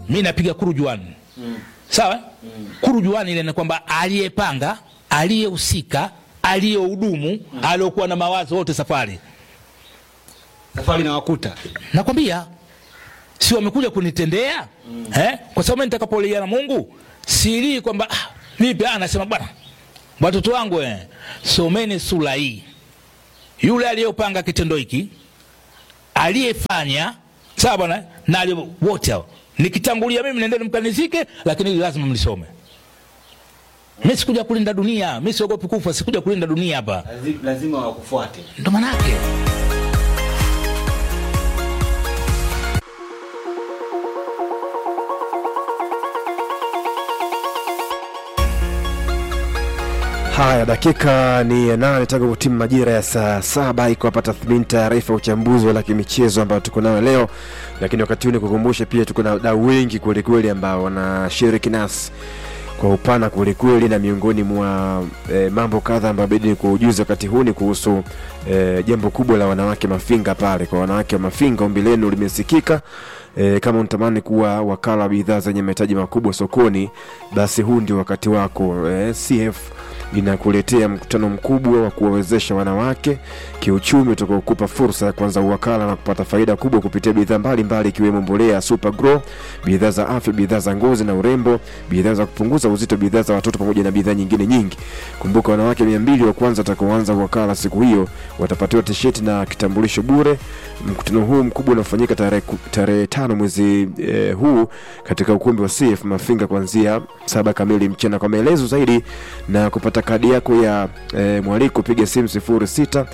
mi napiga kurujuani sawa kurujuani ile ni kwamba aliyepanga aliyehusika aliyehudumu aliyokuwa na mawazo wote safari safari na wakuta nakwambia si wamekuja kunitendea eh? kwa sababu mimi nitakapolia na mungu silii kwamba ah, vipi ah, nasema bwana watoto wangu eh, someni sura hii yule aliyopanga kitendo hiki aliyefanya sawa bwana na aliye- wote hao nikitangulia mimi nendeni mkanizike lakini hili lazima mlisome mi sikuja kulinda dunia mi siogopi kufa sikuja kulinda dunia hapa lazima wakufuate ndo manake Haya, dakika ni ya nane tangu timu majira ya saa saba iko hapa tathmini, taarifa, uchambuzi wa kimichezo ambayo tuko nayo leo. Lakini wakati huu nikukumbushe pia tuko na wadau wengi kwelikweli ambao wanashiriki nasi kwa upana kwelikweli, na miongoni mwa e, mambo kadha ambayo bidi ni kuujuza wakati huu ni kuhusu e, jambo kubwa la wanawake Mafinga pale. Kwa wanawake wa Mafinga, ombi lenu limesikika. E, kama unatamani kuwa wakala wa bidhaa zenye mahitaji makubwa sokoni, basi huu ndio wakati wako. E, CF inakuletea mkutano mkubwa wa kuwawezesha wanawake kiuchumi utakaokupa fursa ya kuanza uwakala na kupata faida kubwa kupitia bidhaa mbalimbali ikiwemo mbolea ya Super Grow, bidhaa za afya, bidhaa za ngozi na urembo, bidhaa za kupunguza uzito, bidhaa za watoto pamoja na bidhaa nyingine nyingi. Kumbuka wanawake mia mbili wa kwanza watakaoanza uwakala siku hiyo watapatiwa tisheti na kitambulisho bure. Mkutano huu mkubwa unafanyika tarehe ku- tarehe tano mwezi eh, huu katika ukumbi wa CF Mafinga kuanzia saba kamili mchana. Kwa maelezo zaidi na kupata kadi yako ya e, mwaliko piga simu 06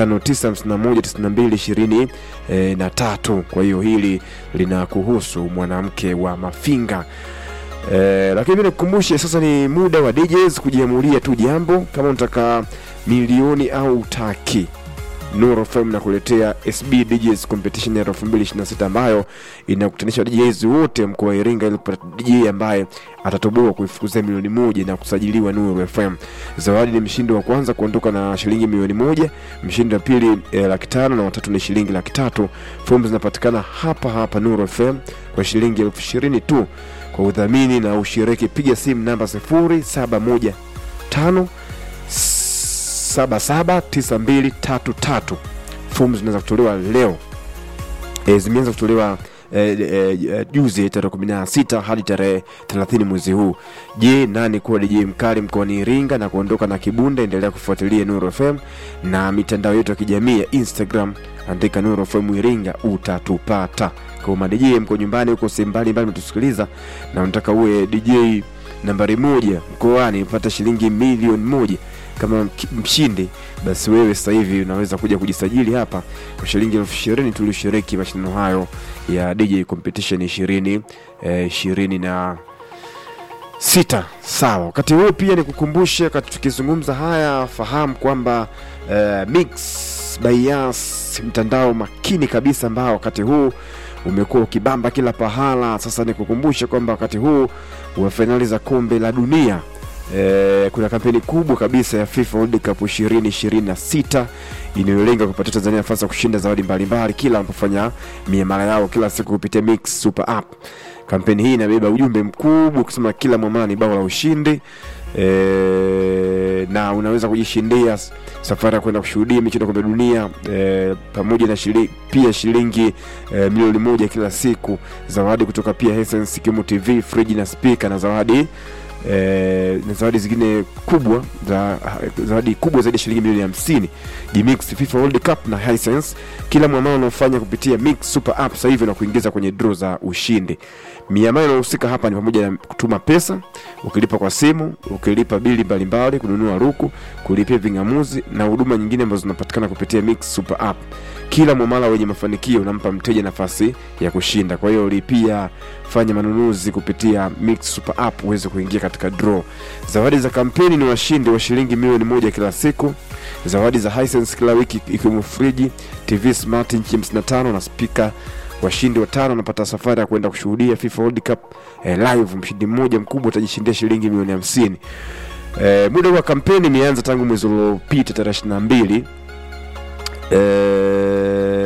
595192 e, na tatu. Kwa hiyo hili linakuhusu mwanamke wa Mafinga. E, lakini mi nikukumbushe sasa ni muda wa DJs kujiamulia tu jambo, kama unataka milioni au utaki Nuru FM nakuletea SB DJs Competition ya 2026 ambayo inakutanisha DJs wote mkoa wa Iringa ili kupata DJ ambaye atatoboa kuifukuzia milioni moja na kusajiliwa Nuru FM. Zawadi ni mshindi wa kwanza kuondoka na shilingi milioni moja, mshindi wa pili eh, laki tano na watatu ni shilingi laki tatu. Fomu zinapatikana hapa hapa Nuru FM kwa shilingi elfu ishirini tu. Kwa udhamini na ushiriki, piga simu namba 0715 779233 fomu zinaweza kutolewa leo e, zimeanza kutolewa e, e, e, juzi tarehe 16 hadi tarehe 30 mwezi huu je nani kuwa dj mkali mkoani iringa na kuondoka na kibunda endelea kufuatilia nuru fm na mitandao yetu ya kijamii ya instagram andika nuru fm iringa utatupata kwa madj mko nyumbani huko sehemu mbalimbali mtusikiliza na unataka uwe dj nambari moja mkoani pata shilingi milioni moja kama mki- mshindi basi wewe sasa hivi unaweza kuja kujisajili hapa kwa shilingi elfu ishirini tulioshiriki mashindano hayo ya dj competition ishirini eh, ishirini na sita sawa wakati huo pia nikukumbushe wakati tukizungumza haya fahamu kwamba eh, mix by Yas mtandao makini kabisa ambao wakati huu umekuwa ukibamba kila pahala sasa nikukumbushe kwamba wakati huu wa fainali za kombe la dunia Eh, kuna kampeni kubwa kabisa ya FIFA World Cup 2026 inayolenga kupatia Tanzania nafasi ya kushinda zawadi mbalimbali kila wanapofanya miamala yao kila siku kupitia Mix Super App. Kampeni hii inabeba ujumbe mkubwa kusema kila mwamala ni bao la ushindi e, na unaweza kujishindia s- safari ya kwenda kushuhudia michezo ya kombe la dunia e, pamoja na shili, pia shilingi e, milioni moja kila siku, zawadi kutoka pia Hisense ikiwemo TV, friji na spika na zawadi eh, na zawadi zingine kubwa za zawadi kubwa zaidi ya shilingi milioni hamsini Gmix FIFA World Cup na Hisense. Kila mwamala unaofanya kupitia Mix Super App sasa hivi na kuingiza kwenye draw za ushindi. Miamala inayohusika hapa ni pamoja na kutuma pesa, ukilipa kwa simu, ukilipa bili mbalimbali, kununua ruku, kulipia ving'amuzi na huduma nyingine ambazo zinapatikana kupitia Mix Super App. Kila mwamala wenye mafanikio unampa mteja nafasi ya kushinda. Kwa hiyo lipia, fanya manunuzi kupitia Mix Super App uweze kuingia katika draw. Zawadi za kampeni ni washindi wa shilingi milioni moja kila siku, zawadi za Hisense kila wiki ikiwemo friji, TV smart inchi 55 na spika. Washindi watano wanapata safari ya kwenda kushuhudia FIFA World Cup eh, live. Mshindi mmoja mkubwa atajishindia shilingi milioni hamsini. Eh, muda wa kampeni imeanza tangu mwezi uliopita tarehe 22 eh,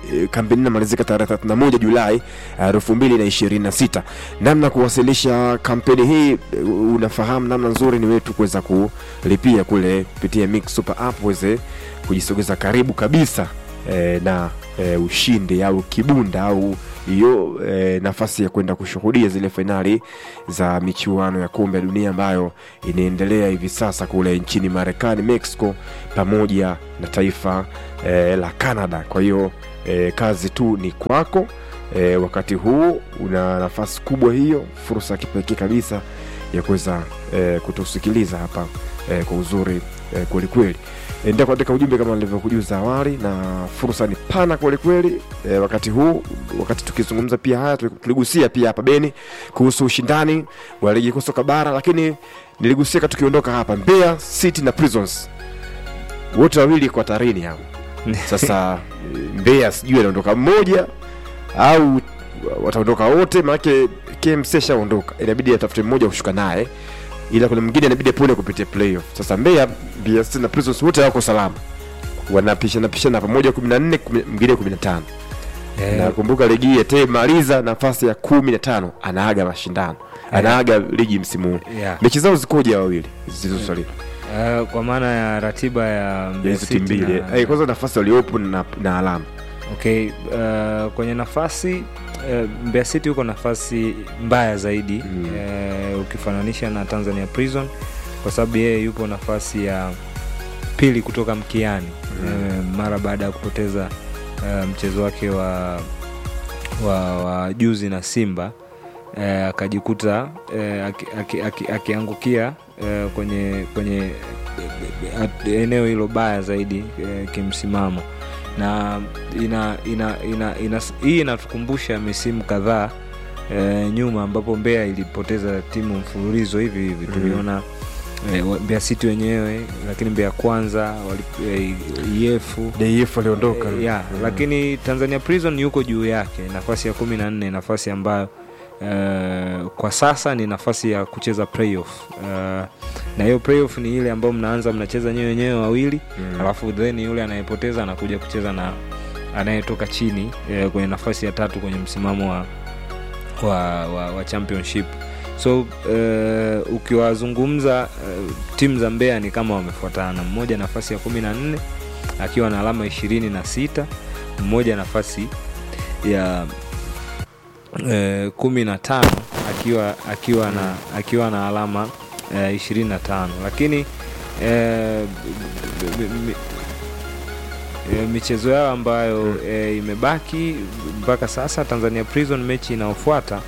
e, kampeni inamalizika tarehe 31 Julai elfu mbili na ishirini na sita. Namna kuwasilisha kampeni hii e, unafahamu namna nzuri ni wetu kuweza kulipia kule kupitia Mix Super App uweze kujisogeza karibu kabisa e, na e, ushindi au kibunda au hiyo e, nafasi ya kwenda kushuhudia zile fainali za michuano ya kombe la dunia ambayo inaendelea hivi sasa kule nchini Marekani, Mexico pamoja na taifa e, la Canada. Kwa hiyo e, kazi tu ni kwako. E, wakati huu una nafasi kubwa hiyo, fursa ya kipekee kabisa ya kuweza e, kutusikiliza hapa e, kwa uzuri e, kwelikweli endelea kuandika ujumbe kama nilivyokujuza awali, na fursa ni pana kwelikweli. E, wakati huu wakati tukizungumza pia haya tuligusia pia hapa Beni kuhusu ushindani wa ligi kuu soka bara, lakini niligusia tukiondoka hapa Mbeya City na Prisons wote wawili kwa tarini hao. Sasa Mbeya sijui anaondoka mmoja au wataondoka wote, maanake KMC shaondoka, inabidi atafute mmoja kushuka naye ila kuna mwingine inabidi apone kupitia playoff. Sasa Mbeya, Mbeya City na Prisons wote wako salama, wanapishana pishana pamoja 14 kumi- mwingine 15 Eh, na kumbuka ligi hii atemaliza nafasi ya 15 anaaga mashindano anaaga ligi msimu huu. yeah. Mechi zao zikoje hao wawili zilizosalia Eh, kwa maana ya ratiba ya ya Mbeya hizo City timu mbili? na- Eh, Kwanza nafasi waliopo na, na alama Okay, uh, kwenye nafasi uh, Mbeya City huko nafasi mbaya zaidi Mm. uh, ukifananisha na Tanzania Prison kwa sababu yeye yupo nafasi ya pili kutoka mkiani Mm. uh, mara baada ya kupoteza uh, mchezo wake wa, wa, wa juzi na Simba uh, akajikuta uh, akiangukia aki, aki, akiangukia, uh, kwenye kwenye uh, eneo hilo baya zaidi uh, kimsimamo na ina, ina, ina, ina, hii inatukumbusha misimu kadhaa e, nyuma ambapo Mbeya ilipoteza timu mfululizo hivi hivi Mhm. tuliona e, Mbeya City wenyewe, lakini Mbeya Kwanza wali- e, yefu DF aliondoka e, ya, Mm. lakini Tanzania Prison yuko juu yake nafasi ya kumi na nne nafasi ambayo Uh, kwa sasa ni nafasi ya kucheza playoff uh, na hiyo playoff ni ile ambayo mnaanza mnacheza nyewe wenyewe wawili Mm. alafu then yule anayepoteza anakuja kucheza na anayetoka chini eh, kwenye nafasi ya tatu kwenye msimamo wa, wa, wa, wa championship so eh, ukiwazungumza eh, timu za Mbeya ni kama wamefuatana mmoja nafasi ya kumi na nne akiwa na alama ishirini na sita mmoja nafasi ya eh, kumi na tano akiwa akiwa na akiwa na alama eh, ishirini na tano lakini eh, b- b- mi- eh, michezo yao ambayo eh, imebaki mpaka sasa Tanzania Prison mechi inayofuata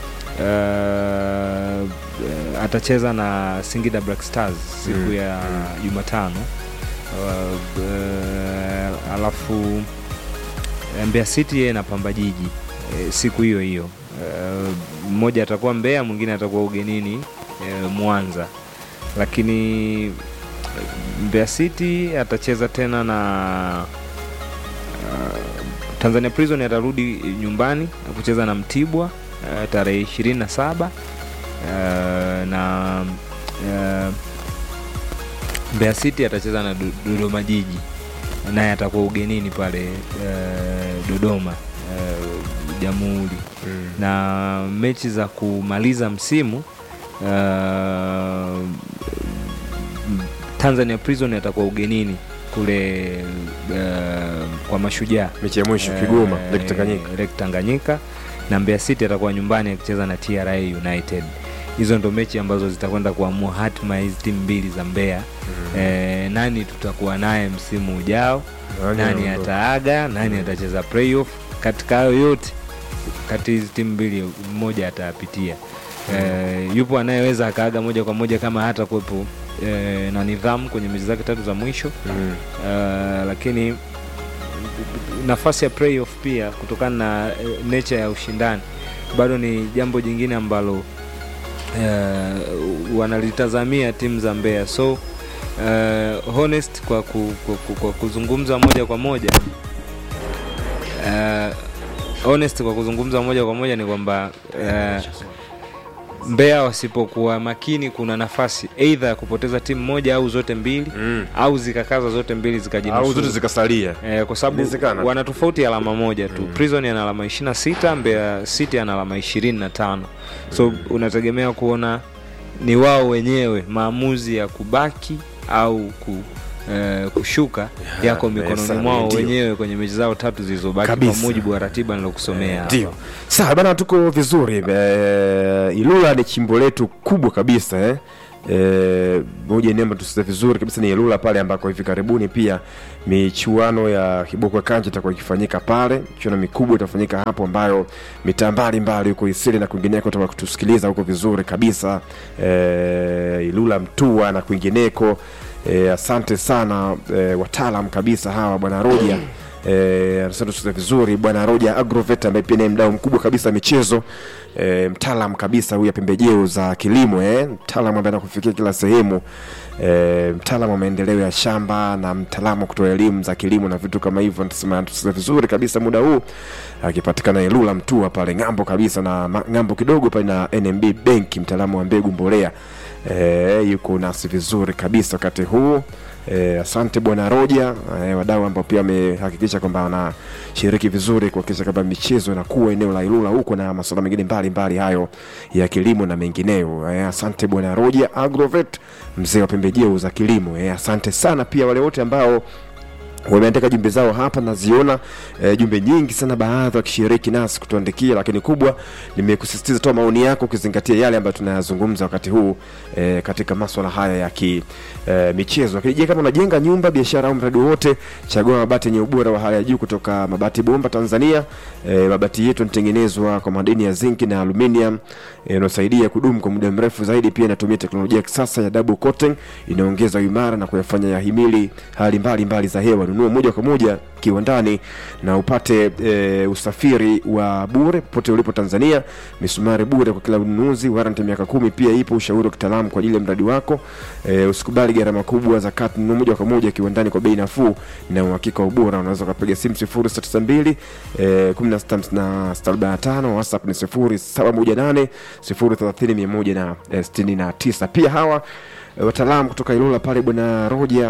eh, eh, atacheza na Singida Black Stars siku Mm, ya Jumatano uh, eh, alafu eh, Mbeya City yeye na Pamba Jiji eh, siku hiyo hiyo Eh, mmoja atakuwa Mbeya mwingine atakuwa ugenini eh, Mwanza lakini eh, Mbeya City atacheza tena na uh, Tanzania Prison atarudi nyumbani na kucheza na Mtibwa uh, tarehe ishirini na saba uh, na uh, Mbeya City atacheza na Do- Dodoma Jiji naye atakuwa ugenini pale uh, Dodoma uh, Jamhuri Mm. na mechi za kumaliza msimu uh, Tanzania Prison atakuwa ugenini kule uh, kwa Mashujaa mechi ya mwisho Eh, Kigoma Lake Tanganyika Lake Tanganyika na Mbeya City atakuwa nyumbani akicheza na TRA United. Hizo ndo mechi ambazo zitakwenda kuamua hatima ya hizi timu mbili za Mbeya. Eh, nani tutakuwa naye msimu ujao, nani anaondoka? ataaga, nani atacheza playoff. Katika hayo yote, kati hizi timu mbili mmoja atayapitia. Eh, yupo anayeweza akaaga moja kwa moja kama hata kuwepo eh, na nidhamu kwenye mechi zake tatu za mwisho Mm. Uh, lakini nafasi ya playoff pia kutokana na eh, nature ya ushindani bado ni jambo jingine ambalo uh, wanalitazamia timu za Mbeya so uh, honest kwa, ku, kwa, ku, kwa kuzungumza moja kwa moja uh, honest kwa kuzungumza moja kwa moja ni kwamba uh, Mbeya wasipokuwa makini, kuna nafasi aidha ya kupoteza timu moja au zote mbili Mm. au zikakaza zote mbili au zote zikajinusuru zikasalia eh, kwa sababu Inawezekana. wana tofauti ya alama moja tu. Prison ana alama 26, Mbeya City ana alama 25. So unategemea kuona ni wao wenyewe maamuzi ya kubaki au ku, eh, kushuka yako eh, mikononi sana, mwao ndio. wenyewe kwenye mechi zao tatu zilizobaki kwa Kabisa. mujibu wa ratiba nilokusomea hapa. ndio sawa bana tuko vizuri eh, ilula ni chimbo letu kubwa kabisa eh. Eh, moja nembo tusize vizuri kabisa ni ilula pale ambako hivi karibuni pia michuano ya kiboko kanja itakuwa ikifanyika pale michuano mikubwa itafanyika hapo ambayo mitaa mbalimbali huko isili na kwingineko utakuwa kutusikiliza huko vizuri kabisa eh, ilula mtua na kwingineko eh, asante sana eh, wataalam kabisa hawa bwana roja Eh, anasema tucheze vizuri bwana Roja Agrovet ambaye pia ni mdau mkubwa kabisa wa michezo eh, mtaalam kabisa huyu ya pembejeo za kilimo eh, mtaalam ambaye anakufikia kila sehemu eh, mtaalam wa maendeleo ya shamba na mtaalamu wa kutoa elimu za kilimo na vitu kama hivyo. Anasema tucheze vizuri kabisa muda huu akipatikana Ilula Mtua pale ng'ambo kabisa na ma- ng'ambo kidogo pale na NMB Bank, mtaalamu wa mbegu mbolea eh, yuko nasi vizuri kabisa wakati huu Eh, asante bwana Roja eh, wadau ambao pia wamehakikisha kwamba wanashiriki vizuri kuhakikisha kwamba michezo inakuwa eneo la Ilula huko na masuala mengine mbalimbali hayo ya kilimo na mengineyo. Eh, asante bwana Roja Agrovet, mzee wa pembejeo za kilimo. Eh, asante sana pia wale wote ambao wameandika jumbe zao hapa naziona e, jumbe nyingi sana baadhi wakishiriki nasi kutuandikia lakini kubwa nimekusisitiza toa maoni yako ukizingatia yale ambayo tunayazungumza wakati huu e, katika maswala haya ya ki e, michezo lakini je kama unajenga nyumba biashara au mradi wowote chagua mabati yenye ubora wa hali ya juu kutoka mabati bomba tanzania e, mabati yetu yanatengenezwa kwa madini ya zinki na aluminium inayosaidia kudumu kwa muda mrefu zaidi pia inatumia teknolojia ya kisasa ya double coating inaongeza uimara na kuyafanya yahimili hali mbalimbali mbali za hewa nunua moja kwa moja kiwandani na upate e, usafiri wa bure popote ulipo tanzania misumari bure kwa kila ununuzi warranty miaka kumi pia ipo ushauri wa kitaalamu kwa ajili ya mradi wako e, usikubali gharama kubwa za kati nunua moja kwa moja kiwandani kwa bei nafuu na uhakika wa ubora unaweza ukapiga simu 0692 eh, 1645 whatsapp ni 0718 030 169 pia hawa eh, wataalamu kutoka Ilula pale bwana Roja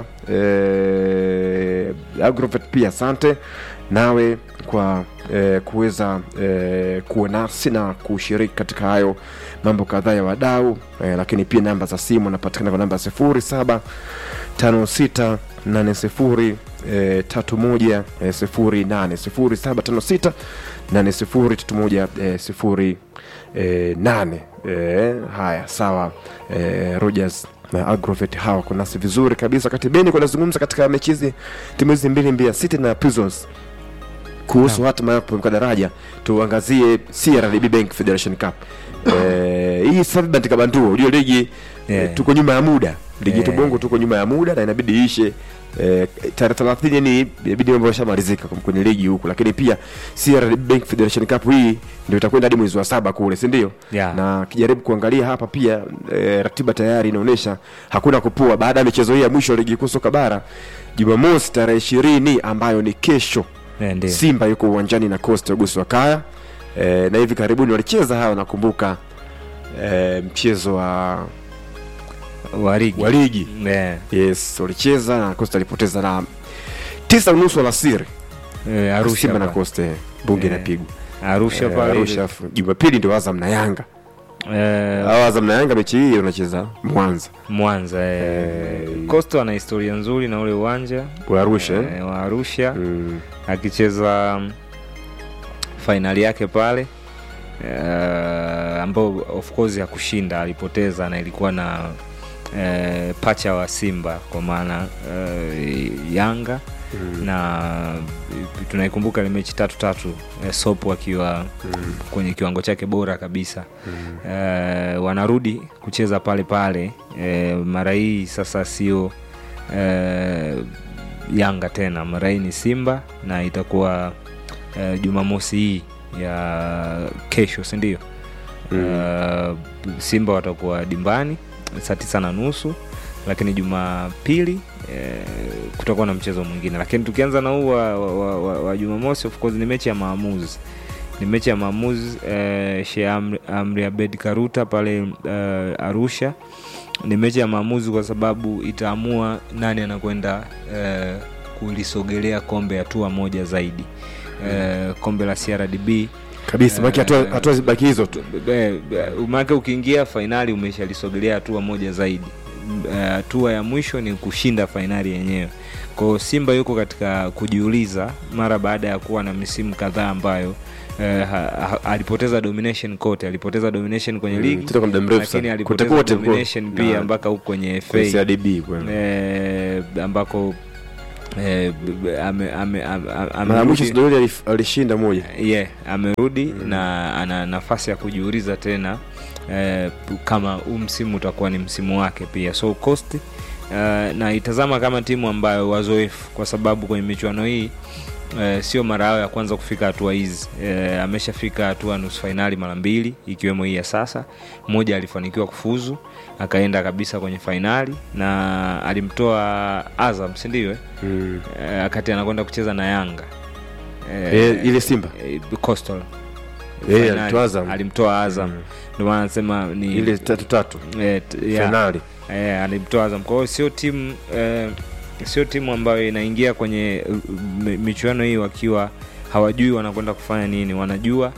eh, Agrovet pia asante nawe kwa eh, kuweza eh, kuwa nasi na kushiriki katika hayo mambo kadhaa ya wadau eh, lakini pia namba za simu napatikana kwa namba sifuri saba tano sita nane sifuri eh, tatu moja eh, sifuri nane sifuri saba tano sita nane sifuri tatu moja eh, sifuri eh, nane eh, haya sawa eh, Rogers na Agrovet hawa wako nasi vizuri kabisa wakati beni kunazungumza katika mechi hizi timu hizi mbili Mbeya City na Prisons kuhusu hatima ya kupevuka daraja tuangazie CRDB Bank Federation Cup eh, hii sasa bandika banduo unajua ligi Yeah. eh, tuko nyuma ya muda ligi yetu Yeah. bongo tuko nyuma ya muda na inabidi ishe eh, tarehe 30 yani inabidi mambo yashamalizika kwenye ligi huku lakini pia CRDB Bank Federation Cup hii ndio itakwenda hadi mwezi wa saba kule si ndio Yeah. na kijaribu kuangalia hapa pia e, ratiba tayari inaonyesha hakuna kupua baada ya michezo hii ya mwisho ya ligi kuu soka bara jumamosi tarehe ishirini ambayo ni kesho Eh, ndio. simba yuko uwanjani na costa ugusi wa kaya e, na hivi karibuni walicheza hawa nakumbuka e, mchezo wa, wa ligi wa ligi Eh, yes walicheza na costa alipoteza na tisa unusu alasiri eh, Arusha simba na pa- costa eh, bunge Eh, inapigwa Arusha Eh, pale Arusha, afu jumapili ndio azam na yanga eh, Hawa azam na yanga mechi hii wanacheza mwanza Mwanza eh, Coastal ana historia nzuri na ule uwanja wa arusha eh? eh, wa Arusha mm. akicheza mm, fainali yake pale uh, ambao of course hakushinda alipoteza na ilikuwa na uh, pacha wa Simba kwa maana uh, Yanga Mm. na uh, tunaikumbuka ile mechi tatu tatu uh, Sopo akiwa Mm. kwenye kiwango chake bora kabisa Mm. uh, wanarudi kucheza pale pale uh, mara hii sasa sio uh, Yanga tena, mara hii ni Simba na itakuwa uh, Jumamosi hii ya kesho, si ndio? Uh, Simba watakuwa dimbani saa tisa na nusu lakini Jumapili eh, kutakuwa na mchezo mwingine, lakini tukianza na huu wa, wa, wa, wa, wa Jumamosi, of course ni mechi ya maamuzi ni mechi ya maamuzi eh, Sheikh Amri, Amri Abed Karuta pale eh, Arusha. Ni mechi ya maamuzi kwa sababu itaamua nani anakwenda eh, kulisogelea kombe hatua moja zaidi eh, kombe la CRDB kabisa maki hatua Eh, hatua zibaki hizo tu maake ukiingia fainali umeshalisogelea hatua moja zaidi Eh, hatua ya mwisho ni kushinda fainali yenyewe kwao simba yuko katika kujiuliza mara baada ya kuwa na misimu kadhaa ambayo eh, ha, ha, alipoteza domination kote alipoteza domination kwenye Mm, ligi tena kwa muda mrefu lakini sana. alipoteza Kote kote domination kwa- pia na- mpaka huko kwenye kwenye FA CRDB kweli. eh, ambako eh, b- b- ame- ame- ame- ame- mara ya mwisho amerudi- Sidori alif- alishinda moja yeah, amerudi na ana nafasi ya kujiuliza tena eh, kama huu msimu utakuwa ni msimu wake pia so cost eh, na itazama kama timu ambayo wazoefu kwa sababu kwenye michuano hii Eh, sio mara yao ya kwanza kufika hatua hizi eh, ameshafika hatua nusu fainali mara mbili ikiwemo hii ya sasa moja alifanikiwa kufuzu akaenda kabisa kwenye fainali na alimtoa azam sindio eh? Mm. eh, wakati anakwenda kucheza na yanga Eh, ile Simba eh, Coastal. Eh, Finali. alimtoa Azam. alimtoa Azam Mm. ndio maana nasema ni ile tatu tatu eh, t- yeah, fainali eh, alimtoa Azam kwa hiyo sio timu eh, sio timu ambayo inaingia kwenye uh, mi- michuano hii wakiwa hawajui wanakwenda kufanya nini wanajua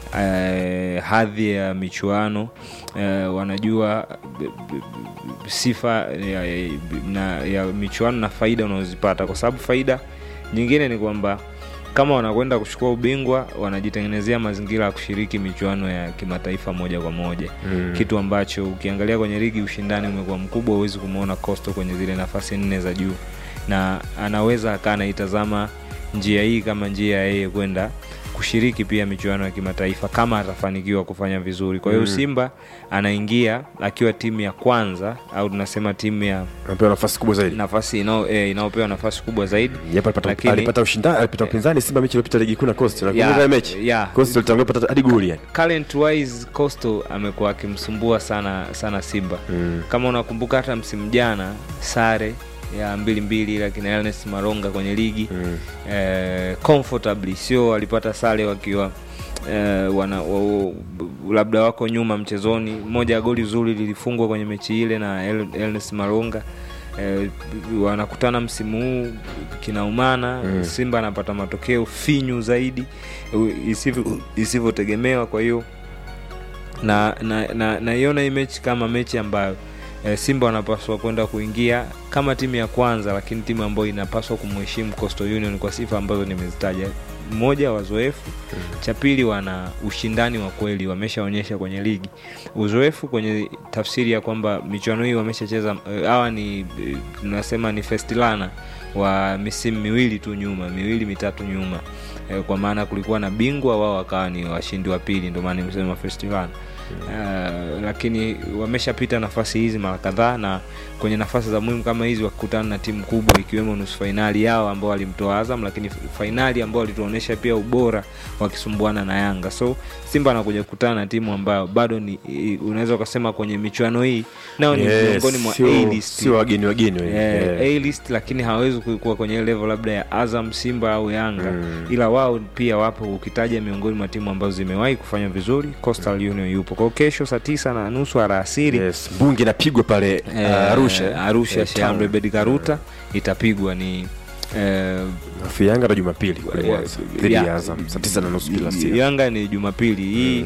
eh, hadhi ya michuano eh, wanajua b- b- b- sifa ya, ya, na, ya michuano na faida unazozipata kwa sababu faida nyingine ni kwamba kama wanakwenda kuchukua ubingwa wanajitengenezea mazingira ya kushiriki michuano ya kimataifa moja kwa moja Mm. kitu ambacho ukiangalia kwenye ligi ushindani umekuwa mkubwa huwezi kumwona costo kwenye zile nafasi nne za juu na anaweza akaa anaitazama njia hii kama njia ya yeye kwenda kushiriki pia michuano ya kimataifa kama atafanikiwa kufanya vizuri kwa hiyo Mm. simba anaingia akiwa timu ya kwanza au tunasema timu ya anapewa nafasi kubwa zaidi nafasi inao- eh, inayopewa nafasi kubwa zaidi japo alipata Lakini- alipata ushindani alipata upinzani Simba mechi iliyopita ligi kuu na Coast na kumbuka ile mechi yeah. Coast alitangulia kupata hadi goli yani current wise costo amekuwa akimsumbua sana sana simba Mm. kama unakumbuka hata msimu jana sare ya mbili mbili lakini Ernest Maronga kwenye ligi Mm. eh, comfortably sio walipata sare wakiwa eh, wana, wa, labda wako nyuma mchezoni moja ya goli zuri lilifungwa kwenye mechi ile na El- Ernest Maronga eh, wanakutana msimu huu kinaumana Mm. Simba anapata matokeo finyu zaidi u- isivyo- isivyotegemewa kwa hiyo na naiona na, naiona hii mechi kama mechi ambayo e, Simba wanapaswa kwenda kuingia kama timu ya kwanza, lakini timu ambayo inapaswa kumheshimu Coastal Union kwa sifa ambazo nimezitaja. Mmoja, wazoefu; cha pili, wana ushindani wa kweli, wameshaonyesha kwenye ligi uzoefu, kwenye tafsiri ya kwamba michuano hii wameshacheza. eh, Hawa ni eh, tunasema ni festilana wa misimu miwili tu nyuma, miwili mitatu nyuma eh, kwa maana kulikuwa na bingwa wao wakawa ni washindi wa pili, ndio maana nimesema festival Uh, lakini wameshapita nafasi hizi mara kadhaa na kwenye nafasi za muhimu kama hizi wakikutana na timu kubwa ikiwemo nusu fainali yao ambao walimtoa Azam, lakini fainali ambao walituonyesha pia ubora wakisumbuana na Yanga. So Simba anakuja kukutana na timu ambayo bado ni i- unaweza ukasema kwenye michuano hii nao ni Yes, miongoni mwa sio- A-list. sio wageni wageni wengi. Eh, Eh. A-list lakini hawezi kuwa kwenye level labda ya Azam, Simba au Yanga Mm. ila wao pia wapo, ukitaja miongoni mwa timu ambazo zimewahi kufanya vizuri, Coastal Union yupo. Kwa hiyo kesho saa tisa na nusu alasiri Yes, mbungi inapigwa pale eh, uh, Arusha Arusha Eh, Sheikh Amri town. Abeid Karuta itapigwa ni eh, Alafu Yanga na Jumapili kule ya- Mwanza dhidi ya- ya Azam saa tisa na nusu kila siku. Yanga ni Jumapili hii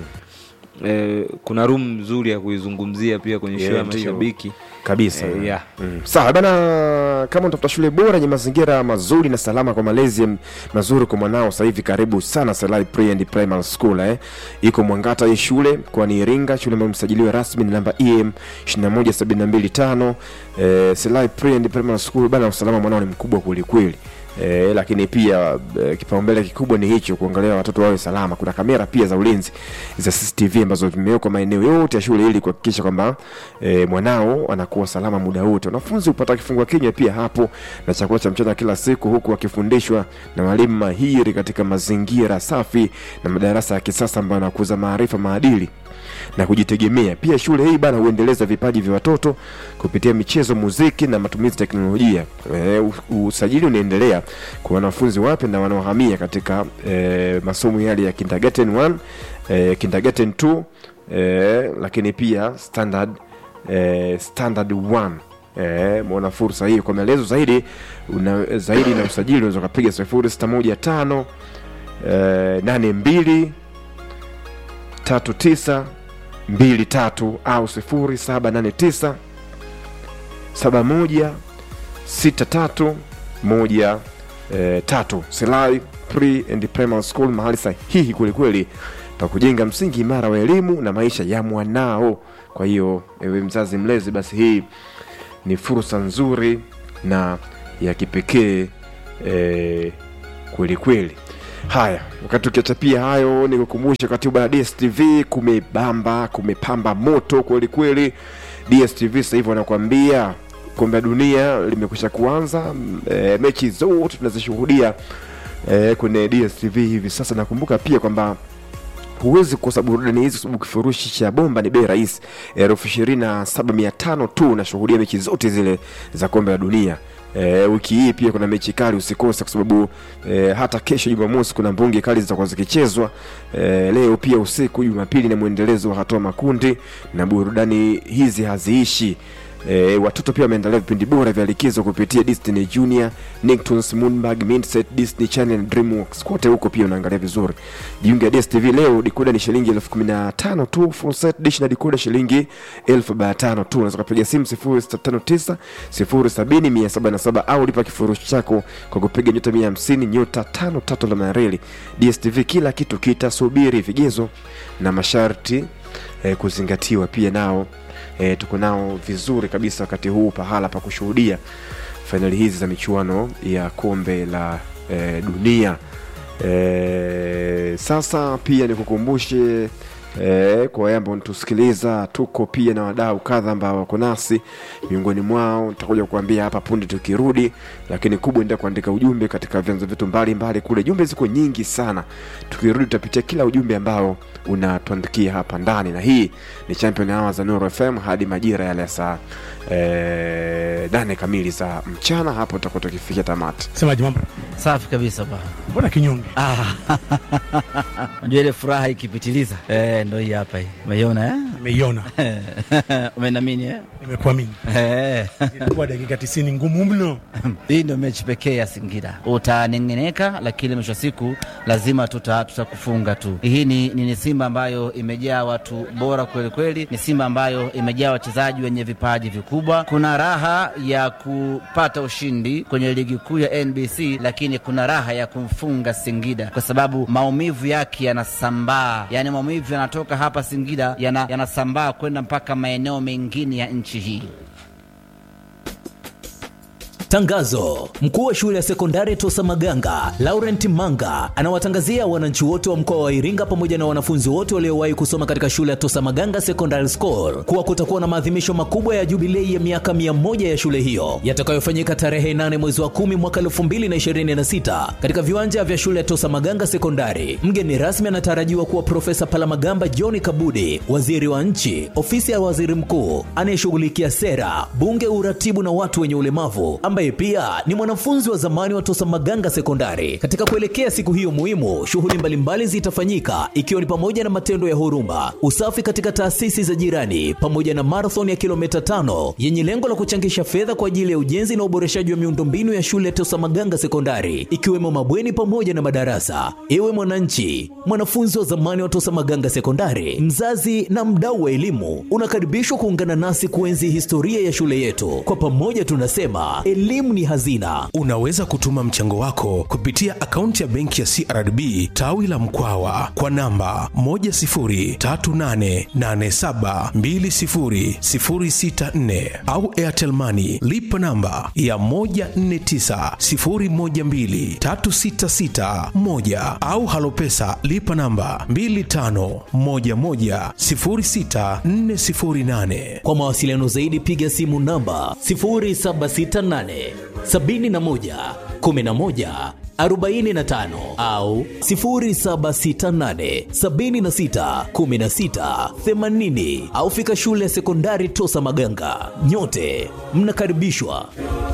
eh, kuna room nzuri ya kuizungumzia pia kwenye show Yeah, ya ndio. mashabiki kabisa Eh, yeah. mm. sawa bana kama unatafuta shule bora yenye mazingira mazuri na salama kwa malezi m- mazuri kwa mwanao sasa hivi karibu sana Selai Pre and Primary School eh. iko Mwangata hii shule kwani Iringa shule ambayo msajiliwa rasmi ni namba EM 21725 eh, Selai Pre and Primary School bana usalama mwanao ni mkubwa kweli kweli E, lakini pia e, kipaumbele kikubwa ni hicho kuangalia watoto wawe salama. Kuna kamera pia za ulinzi za CCTV ambazo vimewekwa maeneo yote ya shule ili kuhakikisha kwamba e, mwanao anakuwa salama muda wote. Wanafunzi hupata kifungua kinywa pia hapo na chakula cha mchana kila siku, huku wakifundishwa na walimu mahiri katika mazingira safi na madarasa ya kisasa ambayo yanakuza maarifa, maadili na kujitegemea. Pia shule hii bana huendeleza vipaji vya watoto kupitia michezo, muziki na matumizi ya teknolojia. E, usajili unaendelea kwa wanafunzi wapya na wanaohamia katika e, masomo yale ya kindergarten 1 e, kindergarten 2 e, lakini pia standard e, standard 1 Eh, mwona fursa hii kwa maelezo zaidi una, zaidi na usajili unaweza ukapiga sifuri sita moja tano eh, nane mbili tatu tisa mbili tatu au sifuri saba nane tisa saba moja sita tatu moja eh, tatu Silai Pre and Primary School, mahali sahihi kwelikweli pa kujenga msingi imara wa elimu na maisha ya mwanao. Kwa hiyo ewe mzazi mlezi, basi hii ni fursa nzuri na ya kipekee eh, kweli kweli. Haya, wakati ukiachapia hayo, nikukumbusha katiba ya DSTV kumebamba, kumepamba moto kweli kweli. DSTV sasa hivi wanakuambia kombe la dunia limekwisha kuanza. E, mechi zote tunazishuhudia e, kwenye DSTV hivi sasa. Nakumbuka pia kwamba huwezi kukosa burudani hizi kwa sababu kifurushi cha bomba ni bei rahisi elfu ishirini na saba mia tano tu unashuhudia mechi zote zile za kombe la dunia E, wiki hii pia kuna mechi kali usikose kwa sababu e, hata kesho Jumamosi kuna mbunge kali zitakuwa zikichezwa. E, leo pia usiku Jumapili na mwendelezo wa hatua makundi na burudani hizi haziishi. E, watoto pia wameendelea vipindi bora vya likizo kupitia Disney Junior, Nicktoons, Moonbug, Mindset, Disney Channel, DreamWorks. Kote huko pia unaangalia vizuri. Jiunge ya DStv leo, dikoda ni shilingi elfu kumi na tano tu, full set dish na dikoda shilingi elfu arobaini na tano tu. Unaweza kupiga simu 0659 070 177 au lipa kifurushi chako kwa kupiga nyota 150 nyota 53 la mareli. DStv kila kitu kitasubiri, vigezo na masharti eh, kuzingatiwa pia nao e, tuko nao vizuri kabisa wakati huu pahala pa kushuhudia fainali hizi za michuano ya kombe la e, dunia e, sasa pia nikukumbushe E, kwa wale ambao natusikiliza tuko pia na wadau kadha ambao wako nasi miongoni mwao nitakuja kuambia hapa punde tukirudi lakini kubwa ndio kuandika ujumbe katika vyanzo vyetu mbalimbali kule jumbe ziko nyingi sana tukirudi tutapitia kila ujumbe ambao unatuandikia hapa ndani na hii ni champion hour za Nuru FM hadi majira yale ya saa e, nane kamili za mchana hapo tutakuwa tukifikia tamati Semaji mambo? Safi kabisa bwana. Mbona kinyonge? Ah, Unajua ile furaha ikipitiliza eh, ndo hii hapa hii. Umeiona eh? Nimeiona, Umenamini eh? nimekuamini. Eh. Ilikuwa dakika 90 ngumu mno. Hii ndio mechi pekee ya Singida. Utanengeneka, lakini mwisho wa siku lazima tuta tutakufunga tu. Hii ni, ni, ni Simba ambayo imejaa watu bora kweli kweli, ni Simba ambayo imejaa wachezaji wenye vipaji vikubwa. Kuna raha ya kupata ushindi kwenye ligi kuu ya NBC, lakini kuna raha ya kumfunga Singida kwa sababu maumivu yake yanasambaa, yaani maumivu yanatoka hapa Singida yana- yanasambaa kwenda mpaka maeneo mengine ya nchi hii. Tangazo: mkuu wa shule ya sekondari Tosa Maganga Laurent Manga anawatangazia wananchi wote wa mkoa wa Iringa pamoja na wanafunzi wote waliowahi kusoma katika shule ya Tosa Maganga Secondary School kuwa kutakuwa na maadhimisho makubwa ya jubilei ya miaka mia moja ya shule hiyo yatakayofanyika tarehe 8 mwezi wa 10 mwaka 2026 katika viwanja vya shule ya Tosa Maganga Sekondari. Mgeni rasmi anatarajiwa kuwa Profesa Palamagamba John Kabudi, waziri wa nchi, ofisi ya waziri mkuu anayeshughulikia sera, bunge, uratibu na watu wenye ulemavu ambaye pia ni mwanafunzi wa zamani wa Tosa Maganga Sekondari. Katika kuelekea siku hiyo muhimu, shughuli mbalimbali zitafanyika ikiwa ni pamoja na matendo ya huruma, usafi katika taasisi za jirani, pamoja na marathon ya kilomita tano yenye lengo la kuchangisha fedha kwa ajili ya ujenzi na uboreshaji wa miundombinu ya shule ya Tosa Maganga Sekondari, ikiwemo mabweni pamoja na madarasa. Ewe mwananchi, mwanafunzi wa zamani wa Tosa Maganga Sekondari, mzazi na mdau wa elimu, unakaribishwa kuungana nasi kuenzi historia ya shule yetu. Kwa pamoja tunasema elimu ni hazina. Unaweza kutuma mchango wako kupitia akaunti ya benki ya CRDB tawi la Mkwawa kwa namba 10388720064 au Airtel Money lipa namba ya 1490123661 au Halopesa lipa namba 25110648. Kwa mawasiliano zaidi piga simu namba 0768 71 11 45 au 0768 76 16 80 au fika shule ya sekondari Tosa Maganga. Nyote mnakaribishwa.